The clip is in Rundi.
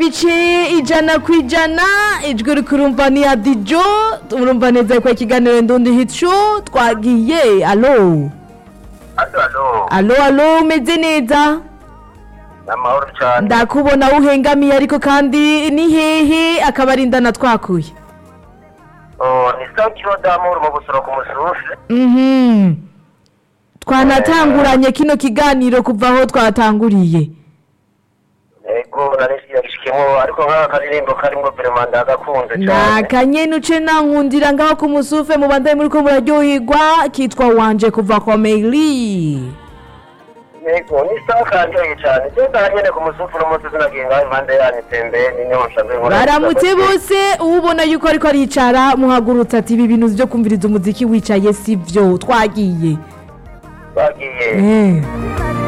bice ijana ku ijana ijwi uri kurumva ni ya dijo urumva neza ko ikiganiro ndundi hit show twagiye alo Alo, alo. alo alo umeze neza Amahoro cyane. ndakubona uhengamiye ariko kandi ni hehe akabarindana twakuye Oh, ni Sankiro Damour mu busoro ku musufe. Mhm. twanatanguranye kino kiganiro kuva aho twatanguriye Ego, nari yagishikemo ariko nk'aka karirimbo karimo vraiment ndagakunze cyane. nakanyene uce nankundira ngaho ku musufe mubandaye muriko muraryoherwa kitwa wanje kuva kwa Meili Ego, ni sawa kanjoye cyane. Je ndahanyene ku musufe no munsi sinagiye ngaho impande yanyu tembeye n'inyonsha nkora. baramutse bose ubona yuko ariko aricara muhagurutse ati ibi bintu vyo kumviriza umuziki wicaye sivyo twagiye Bagiye. Eh.